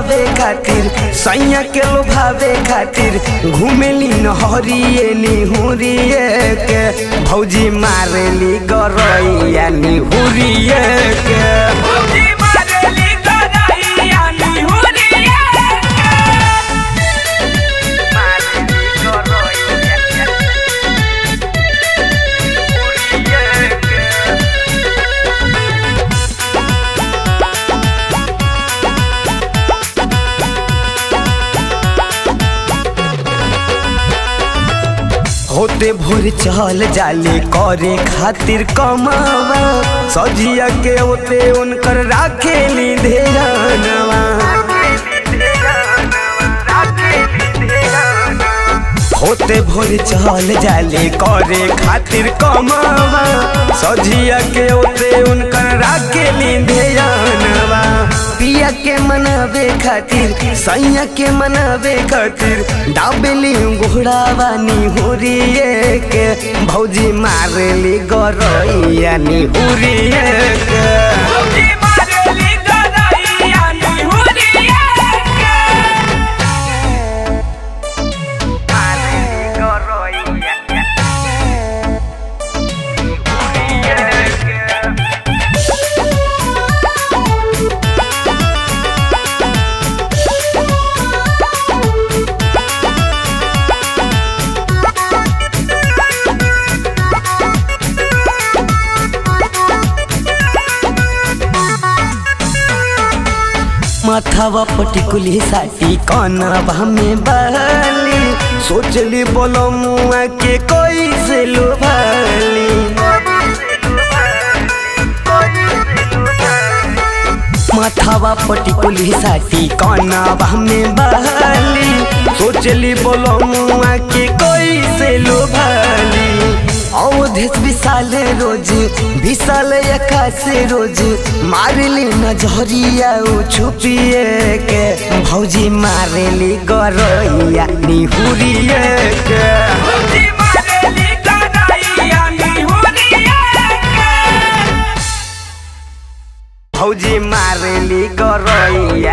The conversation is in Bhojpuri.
पावे खातिर सैया के लोभावे खातिर घूमेली नहरिए निहुरिए के भौजी मारेली गरैया निहुरिए के भौजी मारेली गरैया निहुरिया होते भोर चल जाले करे खातिर कमावा सजिया के होते उनकर राखेली धेरानवा होते भोर चल जाले करे खातिर कमावा सजिया के होते उनकर राखेली धेरानवा पिया के मनावे खातिर सैया के मनावे खातिर डाबेली घोड़ावा निहुरिए के भौजी मारेली गरैया निहुरिए के भौजी मारेली गरैया निहुरिया माथावा पटिकुली साटी कनवा में बहली सोचली बोलो मुआ के कोई से लुभाली माथावा पटिकुली साटी कनवा में बहली सोचली बोलो मुआ के कोई से लुभाली अवधेश विशाल रोज विशाल आकाश रोज मारली नजरिया उ छुपिए के भौजी मारेली गरैया निहुरिए के भौजी मारेली गरैया निहुरिया भौजी मारेली गरैया